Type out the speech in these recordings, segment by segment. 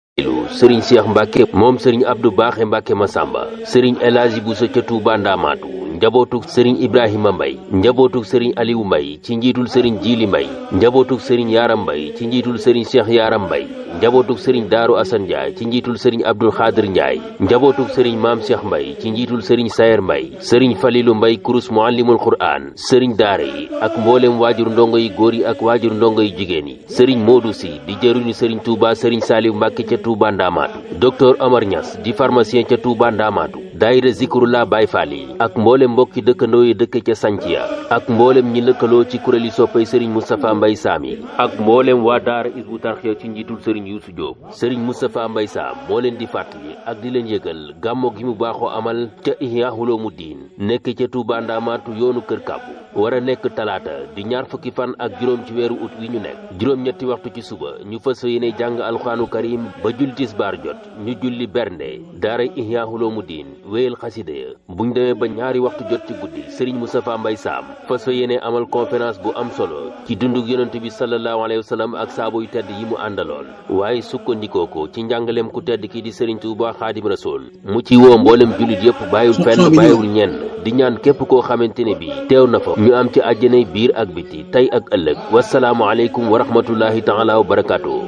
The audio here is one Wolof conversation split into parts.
sëriñ Cheikh Mbacke moom sëriñ Abdou Baaxe Mbacke Masamba sëriñ El Hadji Bousso ca Touba Ndamaatu njabootug sëriñ Ibrahima Mbay njabootug sëriñ Aliou Mbay ci njiitul sëriñ Jiili Mbay njabootug sëriñ Yaaram Mbay ci njiitul sëriñ Cheikh Yaaram Mbay njabootug sëriñ Daaru Asan Njaay ci njiitul sëriñ Abdul Xaadir Njaay njabootug sëriñ Maam Cheikh Mbay ci njiitul sëriñ Sayer Mbay sëriñ Falilu Mbay kurus muallimul Qur'aan sëriñ daara yi ak mboolem waajur ndongo yi góor yi ak waajur ndongo yi jigéen yi sëriñ Moodu Si di jëruñu sëriñ Touba sëriñ Saaliw Mbàkke ca Touba Ndamaatu docteur Omar Niass di pharmacien ca Touba Ndamaatu daayira Zikrullah Baay Faal yi ak mboolem mbokki dëkkandoo yi dëkk ca Sanciya ak mboolem ñi lëkkaloo ci kuréeli soppay sëriñ Moustapha Mbay Saam yi ak mboolem waa daara Hizbu Tarxiya ci njiitul sëriñ Yuusu Jóob sëriñ Moustapha Mbay Saam moo leen di fàttali ak di leen yëgal gàmmo gi mu baaxoo amal ca Ihya Ulumuddin nekk ca Touba Ndamaatu yoonu kër kàbbu war a nekk talaata di ñaar fukki fan ak juróom ci weeru ut wi ñu nekk juróom-ñetti waxtu ci suba ñu fas yéene jàng alxuraanu karim ba julli tisbaar jot ñu julli bernde daara Ihya Ulumuddin wéyal xasida ya buñ demee ba ñaari waxtu jot ci guddi sëriñ Moustapha Mbay Saam fas yéene amal conférence bu am solo ci dundug yonent bi sallallahu alayhi wa sallam ak saabo yu tedd yi mu àndaloon waaye sukkandikoo ko ci njàngaleem ku tedd ki di sëriñ Tuuba Xaadim Rasul mu ci woo mboolem jullit yëpp bàyyiwul fenn bàyyiwul ñenn di ñaan képp koo xamante ne bi teew na fa ñu am ci àjjanay biir ak biti tey ak ëllëg wasalaamu aleykum wa rahmatullahi taala wa barakaatu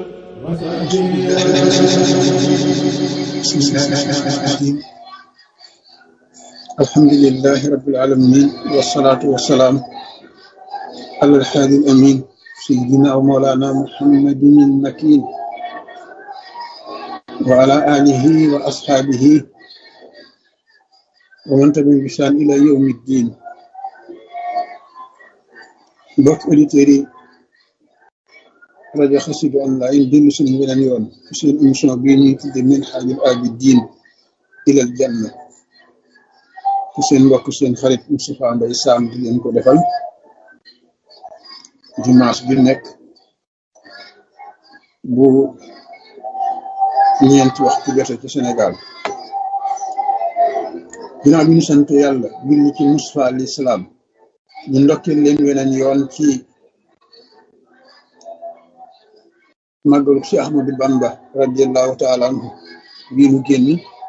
alhamdulilahi rabbil alamin wasalaatu wasalaam ala alhaadi al amin sayidina wa mawlana muhammadin al makin wa ala alihi wa ashaabihi wa man tabi'ahum bi ihsaan ila yawmi ddin mbokk auditeurs yi rajo Xassida online dellu suñu beneen yoon seen émission bii ñuy tudde Minhajul Abidin ilal janna ci seen mbokk seen xarit Moustapha Mbaye Sam di leen ko defal dimanche bi nekk bu ñeenti waxtu jote ci Sénégal ginnaaw bi ñu sant yàlla julli ci Moustapha alayhi salaam ñu ndokkeel leen weneen yoon ci màggalu si Ahmadou Bamba radiallahu taala anhu bii nu génn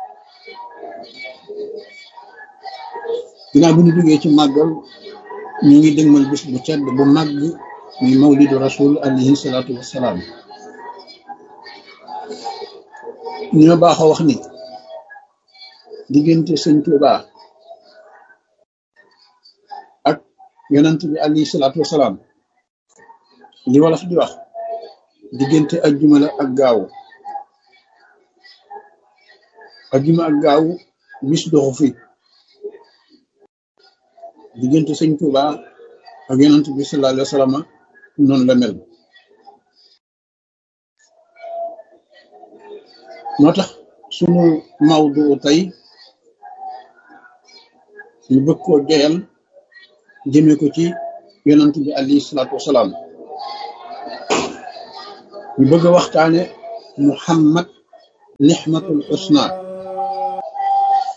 ginnaaw bi ñu duggee ci màggal ñu ngi dëgmal bis bu tedd bu màgg muy mawlidu rasul alayhi salaatu wassalaam ñoo baaxoo wax ni diggante sëñ Tuubaa ak yonent bi alayhi salaatu wassalaam li wolof di wax diggante ajjuma la ak gaaw ajjuma ak gaaw bis doxu fi diggante sëñ Tuuba ak yonent bi sallallahu alayhi wa sallam noonu la mel moo tax sunu mawdu tey ñu bëgg koo joyal jëme ko ci yonent bi alayhi salaatu wasalaam ñu bëgg a waxtaane muhammad nixmatul husna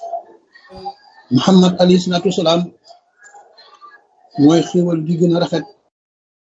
muhammad alayhi salaatu wasalaam mooy xéwal gi gën a rafet